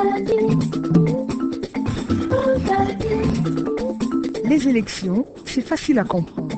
Les élections, c'est facile à comprendre.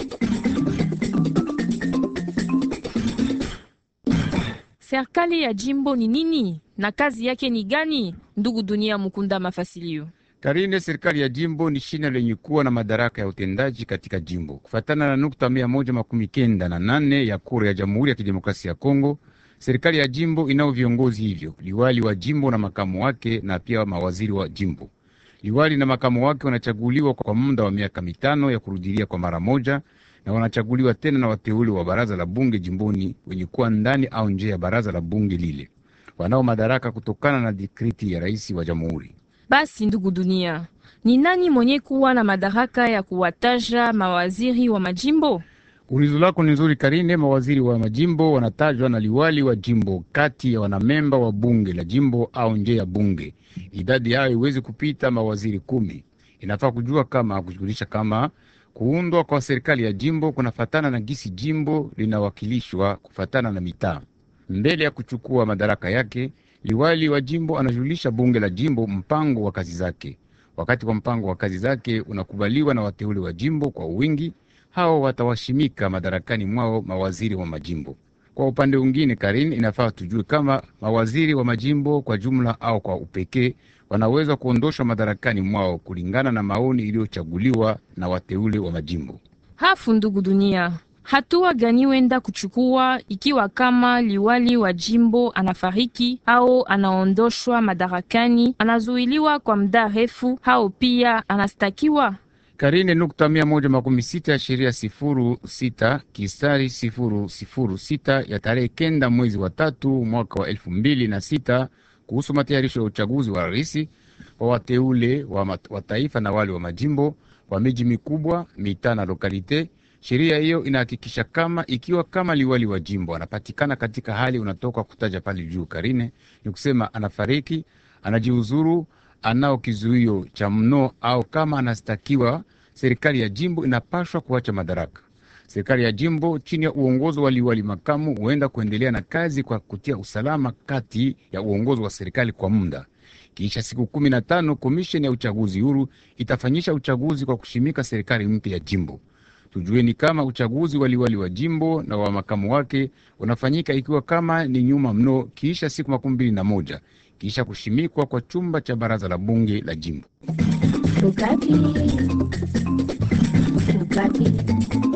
Serikali ya jimbo ni nini na kazi yake ni gani? Ndugu Dunia Mukunda Mafasilio. Karine, serikali ya jimbo ni shina lenye kuwa na madaraka ya utendaji katika jimbo kufatana na nukta mia moja makumi kenda na nane ya kura ya Jamhuri ya Kidemokrasia ya Kongo. Serikali ya jimbo inao viongozi hivyo, liwali wa jimbo na makamu wake, na pia mawaziri wa jimbo. Liwali na makamu wake wanachaguliwa kwa muda wa miaka mitano ya kurudilia kwa mara moja, na wanachaguliwa tena na wateule wa baraza la bunge jimboni wenye kuwa ndani au nje ya baraza la bunge lile, wanao madaraka kutokana na dikriti ya rais wa jamhuri. Basi ndugu Dunia, ni nani mwenye kuwa na madaraka ya kuwataja mawaziri wa majimbo? Ulizo lako ni nzuri Karine. Mawaziri wa majimbo wanatajwa na liwali wa jimbo kati ya wanamemba wa bunge la jimbo au nje ya bunge. Idadi yao iwezi kupita mawaziri kumi. Inafaa kujua kama kushughulisha kama kuundwa kwa serikali ya jimbo kunafatana na gisi jimbo linawakilishwa kufatana na mitaa. Mbele ya kuchukua madaraka yake, liwali wa jimbo anajulisha bunge la jimbo mpango wa kazi zake. Wakati kwa mpango wa kazi zake unakubaliwa na wateule wa jimbo kwa wingi, hao watawashimika madarakani mwao mawaziri wa majimbo. Kwa upande mwingine, Karin, inafaa tujue kama mawaziri wa majimbo kwa jumla au kwa upekee wanaweza kuondoshwa madarakani mwao kulingana na maoni iliyochaguliwa na wateule wa majimbo. Hafu ndugu Dunia, hatua gani wenda kuchukua ikiwa kama liwali wa jimbo anafariki au anaondoshwa madarakani, anazuiliwa kwa muda refu au pia anastakiwa? Karine nukta mia moja makumi sita ya sheria sifuru sita kistari sifuru sifuru sita ya tarehe kenda mwezi wa tatu mwaka wa elfu mbili na sita kuhusu matayarisho ya uchaguzi wa rais wa wateule wa, wa taifa na wale wa majimbo wa miji mikubwa mitaa na lokalite. Sheria hiyo inahakikisha kama ikiwa kama liwali wa jimbo anapatikana katika hali unatoka kutaja pale juu, Karine, ni kusema anafariki, anajiuzuru anao kizuio cha mno au kama anastakiwa, serikali ya jimbo inapashwa kuacha madaraka. Serikali ya jimbo chini ya uongozi wa liwali makamu huenda kuendelea na kazi kwa kutia usalama kati ya uongozi wa serikali kwa muda. Kisha siku kumi na tano komisheni ya uchaguzi huru itafanyisha uchaguzi kwa kushimika serikali mpya ya jimbo. Tujueni kama uchaguzi wa liwali wa jimbo na wa makamu wake unafanyika ikiwa kama ni nyuma mno, kisha siku makumi mbili na moja kisha kushimikwa kwa chumba cha baraza la bunge la jimbo. Ukati. Ukati.